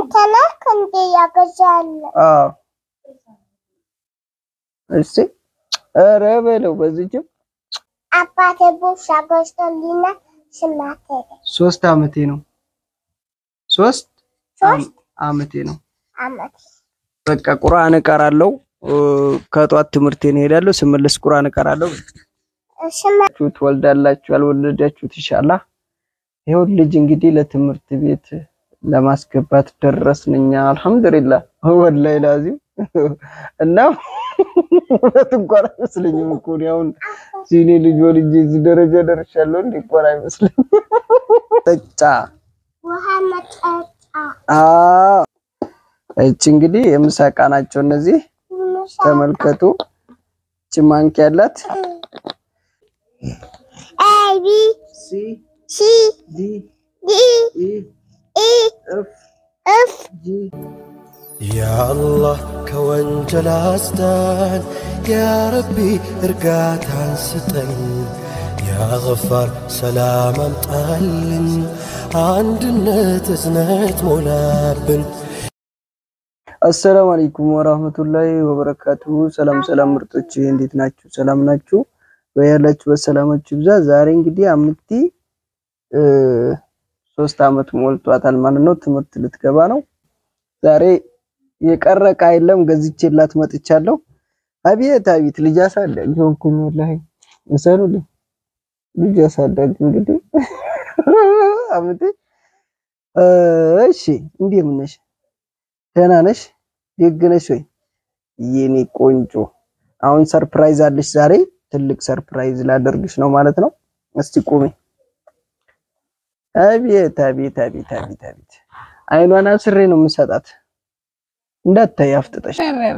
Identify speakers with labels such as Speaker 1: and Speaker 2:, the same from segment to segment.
Speaker 1: አንተ ነህ እንዴ ያገዛለሁ?
Speaker 2: አዎ እስቲ ኧረ በለው በዚህም
Speaker 1: አባቴ ቦርሳ ገዝቶልኝና ስማቴ
Speaker 2: ሶስት አመቴ ነው። ሶስት
Speaker 1: ሶስት
Speaker 2: አመቴ ነው።
Speaker 1: አመት
Speaker 2: በቃ ቁርአን እቀራለሁ። ከጧት ትምህርቴን እሄዳለሁ። ስመለስ ቁርአን እቀራለሁ።
Speaker 1: ስማ
Speaker 2: ትወልዳላችሁ ያልወለዳችሁት ኢንሻአላህ። ይኸው ልጅ እንግዲህ ለትምህርት ቤት ለማስገባት ደረስን እኛ አልሐምዱሊላህ። ወላሂ ላዚም እና እውነት እንኳን አይመስለኝም እኮ እኔ አሁን ሲኔ ልጅ ወልጄ እዚህ ደረጃ ደርሻለሁ። እንዴ እንኳን አይመስለኝም። ጠጫ
Speaker 1: ውሃ መጠጣ
Speaker 2: አዎ፣ እቺ እንግዲህ የምሳ ዕቃ ናቸው እነዚህ።
Speaker 1: ምሳ
Speaker 2: ተመልከቱ። እቺ ማንኪያ ያላት
Speaker 1: ኤ ቢ
Speaker 2: ሲ
Speaker 1: ሲ
Speaker 2: ዲ
Speaker 1: ዲ
Speaker 2: ኢ
Speaker 1: ኢ
Speaker 2: ኤፍ
Speaker 1: ኤፍ
Speaker 2: ጂ
Speaker 3: ያአላህ ከወንጀል አስዳን፣ ያረቢ እርጋታን ስጠን፣ ያገፋር ሰላም አምጣልን፣ አንድነት እዝነት ሞላብን።
Speaker 2: አሰላሙ አለይኩም ወራህመቱላሂ ወበረካቱ። ሰላም ሰላም ምርጦች እንዴት ናችሁ? ሰላም ናችሁ? በያላችሁ በሰላማችሁ ይብዛ። ዛሬ እንግዲህ አምቲ እ ሶስት አመት ሞልቷታል ማለት ነው። ትምህርት ልትገባ ነው። ዛሬ የቀረ ዕቃ የለም ገዝቼላት መጥቻለሁ። አቤት አቤት ልጅ አሳዳጊ ሆንኩኝ ወላሂ እሰኑልኝ። ልጅ አሳዳጊ እንግዲህ አምቲ እሺ፣ እንደምን ነሽ? ደህና ነሽ? ደግ ነሽ ወይ? የኔ ቆንጆ አሁን ሰርፕራይዝ አለሽ ዛሬ ትልቅ ሰርፕራይዝ ላደርግሽ ነው ማለት ነው። እስቲ ቁሚ። አቤት አቤት አቤት አቤት አቤት አይኗን አስሬ ነው የምሰጣት እንዳታይ አፍጥጠሽ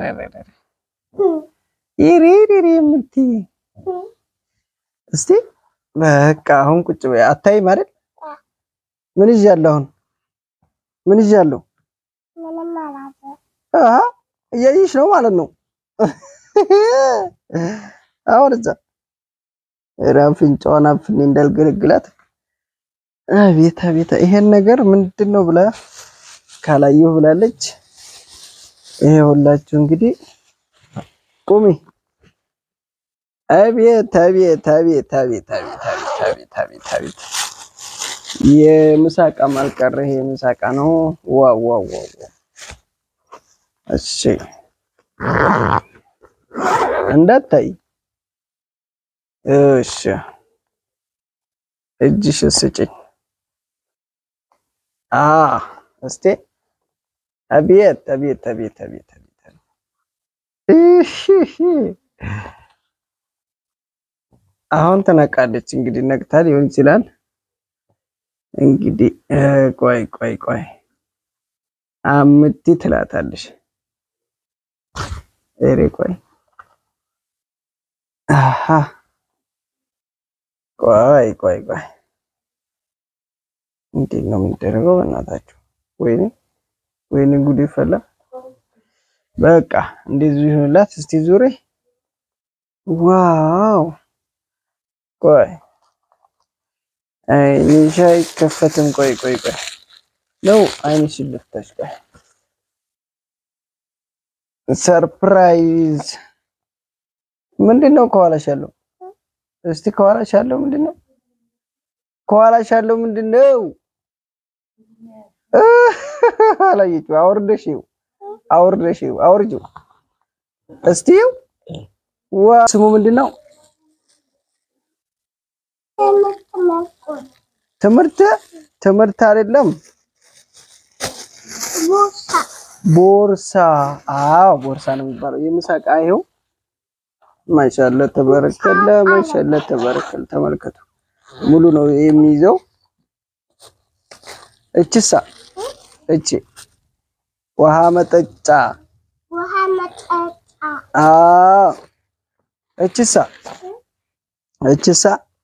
Speaker 2: ይሪሪሪ የምትይ እስቲ በቃ አሁን ቁጭ በይ። አታይም አይደል? ምን ይዣለሁ አሁን ምን ይዣለሁ?
Speaker 1: ምንም አላውቅም።
Speaker 2: አሃ እያየሽ ነው ማለት ነው። አሁን እዛ ኧረ አፍንጫዋን አፍኔ እንዳልገለግላት። አቤት አቤት ይሄን ነገር ምንድን ነው ብላ ካላየሁ ብላለች። ይሄ ሁላችሁ እንግዲህ ቁሚ። አቤት አቤት አቤት አቤት አቤት አቤት አቤት አቤት አቤት የምሳቃ ማልቀረ ይሄ ምሳቃ ነው። ዋው ዋው ዋው ዋው። እሺ እንዳታይ እሺ፣ እጅሽ ስጭኝ። አ እስቲ አቤት አቤት አቤት አቤት አቤት እሺ፣ አሁን ትነቃለች። እንግዲህ ነቅታ ሊሆን ይችላል። እንግዲህ ቆይ ቆይ ቆይ አምቲ ትላታለሽ። እሬ ቆይ አሃ ቆይ ቆይ ቆይ እንዴት ነው የሚደረገው? በእናታችሁ ወይኔ ወይኔ ጉድ ይፈላ። በቃ እንደዚህ ይሁንላት። እስቲ ዙሬ ዋው ቆይ አይንሽ አይከፈትም። ቆይ ቆይ ቆይ ነው አይንሽ ልፍታሽ። ቆይ ሰርፕራይዝ ምንድን ነው ከኋላሽ ያለው? እስቲ ከኋላሽ ያለው ምንድን ነው? ከኋላሽ ያለው ምንድን ነው? አላየችው። አውርደሽ ይው አውርደሽ ይው አውርጂው እስቲ ይው ዋ ስሙ ምንድን ነው?
Speaker 1: ትምህርት መስኮት
Speaker 2: ትምህርት ትምህርት አይደለም
Speaker 1: ቦርሳ
Speaker 2: ቦርሳ። አዎ ቦርሳ ነው የሚባለው። የምሳቃ ይኸው ማሻአላ ተበረከለ፣ ማሻአላ ተበረከለ። ተመልከቱ ሙሉ ነው የሚይዘው። እችሳ እቺ ውሃ መጠጫ።
Speaker 1: ውሃ መጠጣ
Speaker 2: አዎ እችሳ እችሳ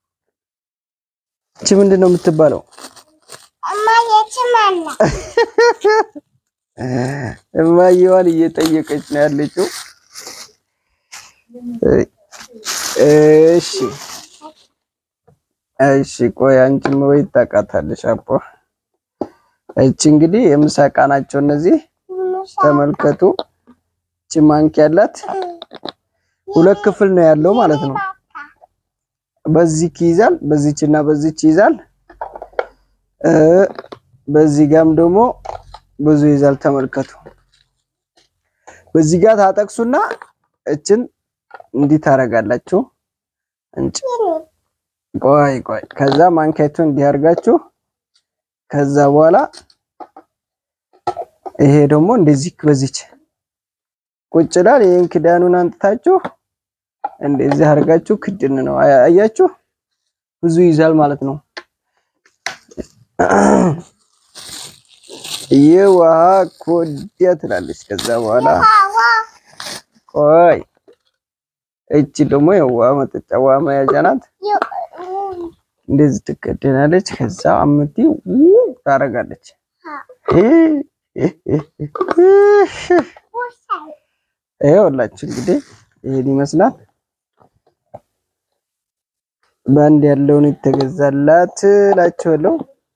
Speaker 2: እቺ ምንድን ነው የምትባለው?
Speaker 1: እማ የትም አለ
Speaker 2: እማየዋን እየጠየቀች ነው ያለችው። እሺ እሺ፣ ቆይ አንቺም ወይ ታውቃታለሽ። አቦ እቺ እንግዲህ የምሳ ዕቃ ናቸው እነዚህ ተመልከቱ። እቺ ማንኪያ ያላት ሁለት ክፍል ነው ያለው ማለት ነው። በዚህ ይይዛል፣ በዚች እና በዚች ይይዛል። እ በዚህ ጋም ደግሞ ብዙ ይይዛል። ተመልከቱ። በዚህ ጋር ታጠቅሱና እችን እንዲህ ታረጋላችሁ። እንጭ ቆይ ቆይ፣ ከዛ ማንኪያችሁን እንዲህ አድርጋችሁ ከዛ በኋላ ይሄ ደግሞ እንደዚህ በዚች ቁጭ ይላል። ይሄን ክዳኑን አንጥታችሁ እንደዚህ አድርጋችሁ ክድን ነው። አያችሁ ብዙ ይዛል ማለት ነው። የውሃ ኮዲያ ትላለች። ከዛ በኋላ ቆይ እቺ ደግሞ የውሃ መጠጫ ውሃ መያዣ ናት። እንደዚህ ትከደናለች። ከዛ አምቲ ታረጋለች። ይኸውላችሁ እንግዲህ ይሄን ይመስላል። በአንድ ያለውን የተገዛላት እላችኋለሁ።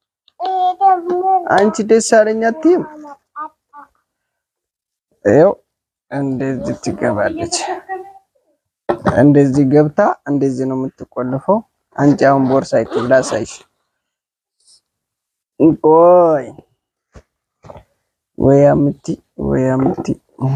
Speaker 2: አንቺ ደስ አለኝ አትይም? ይኸው እንደዚህ ትገባለች። እንደዚህ ገብታ እንደዚህ ነው የምትቆልፈው። አንቺ አሁን ቦርሳ ይትብላ ሳይሽ ቆይ ወይ አምቲ ወይ አምቲ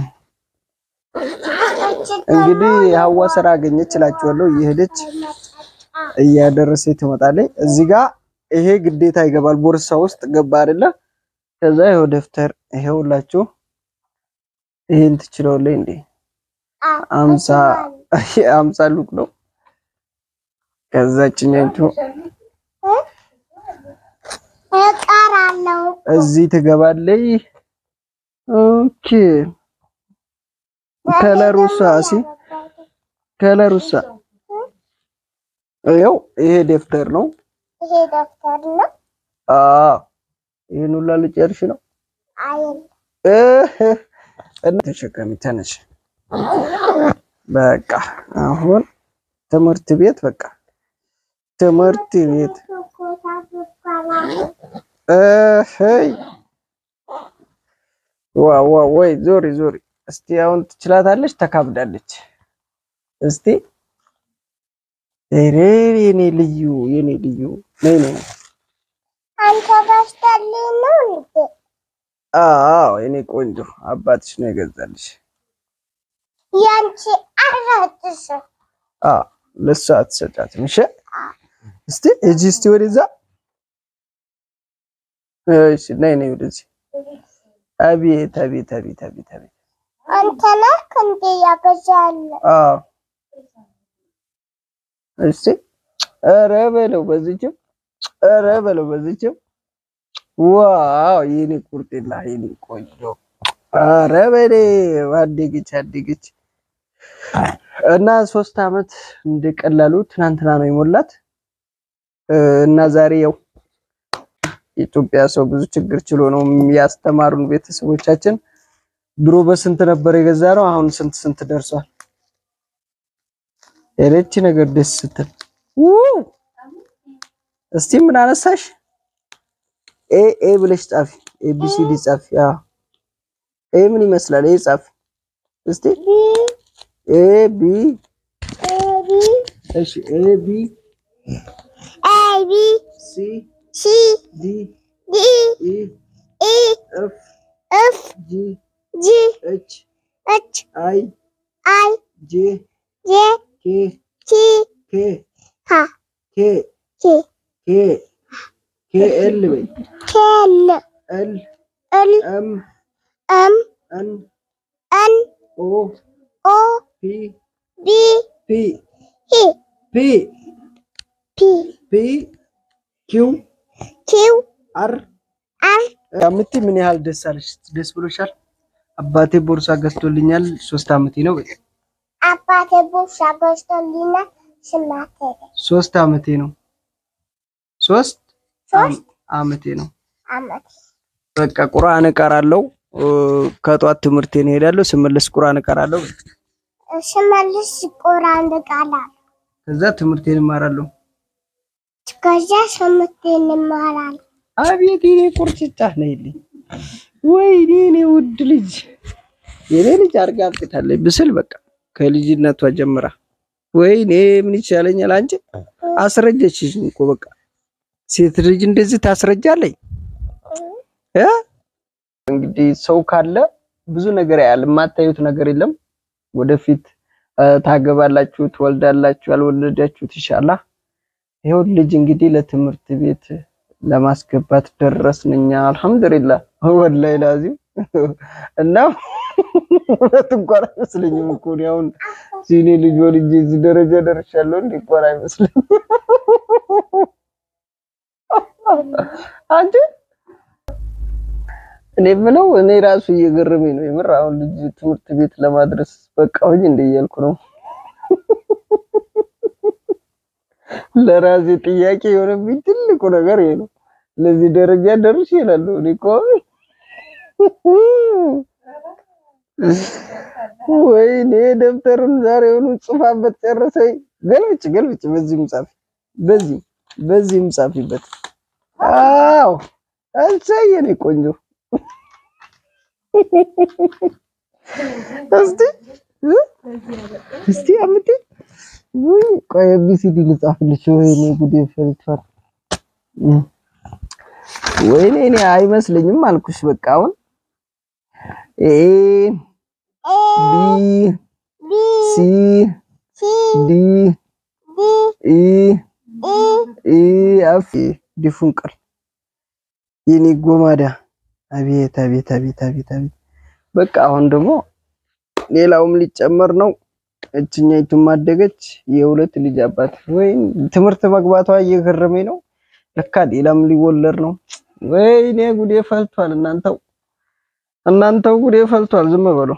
Speaker 2: እንግዲህ ሀዋ ስራ አገኘች እላችኋለሁ። እየሄደች እያደረሰ ትመጣለች። እዚህ ጋር ይሄ ግዴታ ይገባል። ቦርሳ ውስጥ ገባ አይደለ? ከዛ ይኸው ደብተር ይኸውላችሁ። ይሄን ትችላለህ እንዴ? አምሳ አምሳ ሉቅ ነው። ከዛችኛቱ
Speaker 1: እቀራለሁ።
Speaker 2: እዚህ ትገባለች። ኦኬ ከለሩሳ ሲ ከለሩሳ ይኸው ይሄ ደብተር ነው።
Speaker 1: ይሄ ደብተር ነው
Speaker 2: አዎ ይሄን ሁላ ልጨርሽ ነው።
Speaker 1: አይል
Speaker 2: እህ እና ተሸከሚ ተነሽ። በቃ አሁን ትምህርት ቤት በቃ ትምህርት ቤት እህይ ዋ ዋ ወይ ዞሪ ዞሪ። እስቲ አሁን ትችላታለች፣ ተካብዳለች። እስቲ ሬ የኔ ልዩ የኔ ልዩ ነይ ነይ።
Speaker 1: አንተ ገዝተልኝ ነው እንዴ?
Speaker 2: አዎ የኔ ቆንጆ አባትሽ ነው የገዛልሽ።
Speaker 1: ያንቺ አራትስ
Speaker 2: አዎ ለሷ አትሰጫትም። እሺ እስቲ እጂ እስቲ ወደዛ። እሺ ነይ ነይ ወደዚህ። አቤት አቤት አቤት አቤት አቤት።
Speaker 1: አንተ ነህ እንዴ ያገዛልህ?
Speaker 2: አዎ እስቲ ኧረ በለው በዚህችም፣ ኧረ በለው በዚህችም። ዋው የኔ ቁርጤላ የኔ ቆንጆ፣ ኧረ በለው አደገች አደገች። እና ሶስት አመት እንደቀላሉ ትናንትና ነው የሞላት እና ዛሬ ያው የኢትዮጵያ ሰው ብዙ ችግር ችሎ ነው ያስተማሩን ቤተሰቦቻችን። ድሮ በስንት ነበር የገዛ ነው፣ አሁን ስንት ስንት ደርሷል። የለች ነገር ደስ ስትል እስቲ ምን አነሳሽ? ኤ ኤ ብለሽ ጻፊ። ኤ ቢ ሲ ዲ ጻፊ። አዎ ኤ ምን ይመስላል? ኤ ጻፊ እስቲ ኤ ቢ
Speaker 1: ኤቢ
Speaker 2: እሺ ኤ ቢ
Speaker 1: ኤቢ
Speaker 2: ሲ
Speaker 1: ሲ
Speaker 2: ዲ
Speaker 1: ዲ
Speaker 2: ኢ
Speaker 1: ኢ
Speaker 2: ኤፍ
Speaker 1: ኤፍ
Speaker 2: ጂ
Speaker 1: ጂ
Speaker 2: ኤች
Speaker 1: ኤች
Speaker 2: አይ
Speaker 1: አይ
Speaker 2: ጄ
Speaker 1: ጄ
Speaker 2: ኬ
Speaker 1: ቲ
Speaker 2: ኬ
Speaker 1: ሃ
Speaker 2: ኬ
Speaker 1: ኬ
Speaker 2: ኬ ኬ ኤል በይ
Speaker 1: ኬል
Speaker 2: ኤል
Speaker 1: ኤል
Speaker 2: ኤም
Speaker 1: ኤም
Speaker 2: ኤን
Speaker 1: ኤን
Speaker 2: ኦ
Speaker 1: ኦ
Speaker 2: ፒ
Speaker 1: ቢ
Speaker 2: ፒ
Speaker 1: ሂ
Speaker 2: ፒ
Speaker 1: ፒ
Speaker 2: ፒ ኪው
Speaker 1: ኪው
Speaker 2: አር
Speaker 1: አር
Speaker 2: አምቲ ምን ያህል ደስ አለሽ? ደስ ብሎሻል? አባቴ ቦርሳ ገዝቶልኛል። ሶስት አመቴ ነው።
Speaker 1: አባቴ ቦርሳ ገዝቶልኛል። ስማቴ
Speaker 2: ሶስት አመቴ ነው። ሶስት
Speaker 1: ሶስት
Speaker 2: አመቴ ነው።
Speaker 1: አመት
Speaker 2: በቃ ቁርአን እቀራለሁ። ከጧት ትምህርቴን እሄዳለሁ። ስመለስ ቁርአን እቀራለሁ።
Speaker 1: ስመልስ ቁራን ቃላ
Speaker 2: ከዛ ትምህርቴን እማራለሁ።
Speaker 1: ከዛ ስምት እንማራለን።
Speaker 2: አቤት የኔ ቁርጭጫ ነይልኝ። ወይኔ የኔ ውድ ልጅ የኔ ልጅ አድርጋ አብቅታለች ብስል በቃ ከልጅነቷ ጀምራ ወይኔ ምን ይቻለኛል? አንቺ አስረጀችሽ እኮ በቃ ሴት ልጅ እንደዚህ ታስረጃለኝ እ እንግዲህ ሰው ካለ ብዙ ነገር ያያል። የማታዩት ነገር የለም። ወደፊት እ ታገባላችሁ፣ ትወልዳላችሁ። ያልወለዳችሁት ይሻላ። ይኸው ልጅ እንግዲህ ለትምህርት ቤት ለማስገባት ደረስን እኛ አልሐምዱሊላህ። ወላሂ ላዚም እና እውነት እንኳን አይመስለኝም እኮ እኔ አሁን ሲኔ ልጅ ወልጄ እዚህ ደረጃ ደርሻለሁ። እንዴ እንኳን አይመስለኝም አንቺ እኔ የምለው እኔ ራሱ እየገረመኝ ነው የምር። አሁን ልጅ ትምህርት ቤት ለማድረስ በቃሁኝ እንደ እያልኩ ነው። ለራሴ ጥያቄ የሆነብኝ ትልቁ ነገር ይሄ ነው። ለዚህ ደረጃ ደርሼ እላለሁ። እኔ እኮ ወይኔ ደብተሩን ዛሬውኑ ጽፋበት ጨረሰኝ። ገልብጭ ገልብጭ፣ በዚህም ጻፊ፣ በዚህ በዚህም ጻፊበት። አዎ እሰይ የኔ ቆንጆ እስቲ እስቲ አምጪ። ወይ ቆይ ኤቢሲዲ ልጻፍልሽ። ወይኔ ጉዴ ፈርቷል። ወይኔ እኔ አይመስለኝም አልኩሽ። በቃ አሁን ኤ ቢ
Speaker 1: ቢ
Speaker 2: ሲ
Speaker 1: ሲ
Speaker 2: ዲ
Speaker 1: ዲ
Speaker 2: ኢ
Speaker 1: ኢ
Speaker 2: ኢ አፍ ዲፉን ቃል የኔ ጎማዳ አቤት አቤት አቤት አቤት አቤት። በቃ አሁን ደግሞ ሌላውም ሊጨመር ነው። እችኛይቱም አደገች። የሁለት ልጅ አባት ወይ ትምህርት መግባቷ እየገረመኝ ነው። ለካ ሌላም ሊወለድ ነው። ወይኔ ጉዴ ፈልቷል። እናንተው እናንተው ጉዴ ፈልቷል። ዝም በሉ።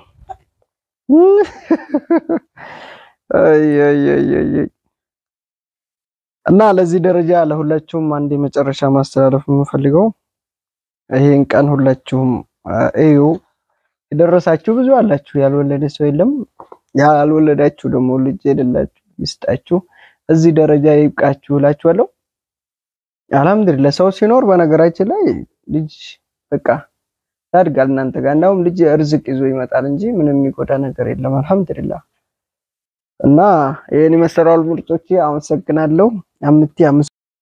Speaker 2: አይ አይ አይ አይ እና ለዚህ ደረጃ ለሁላችሁም አንድ የመጨረሻ ማስተላለፍ የምፈልገው ይሄን ቀን ሁላችሁም እዩ። የደረሳችሁ ብዙ አላችሁ፣ ያልወለደ ሰው የለም። ያልወለዳችሁ ደግሞ ልጅ የሌላችሁ ይስጣችሁ፣ እዚህ ደረጃ ይብቃችሁ እላችኋለሁ። አልሐምዱሊላህ ሰው ሲኖር በነገራችን ላይ ልጅ በቃ ያድጋል እናንተ ጋር። እንዳውም ልጅ እርዝቅ ይዞ ይመጣል እንጂ ምንም የሚጎዳ ነገር የለም። አልሐምዱሊላህ እና ይሄን የመሰራው ምርጦቼ አመሰግናለሁ። አምቲ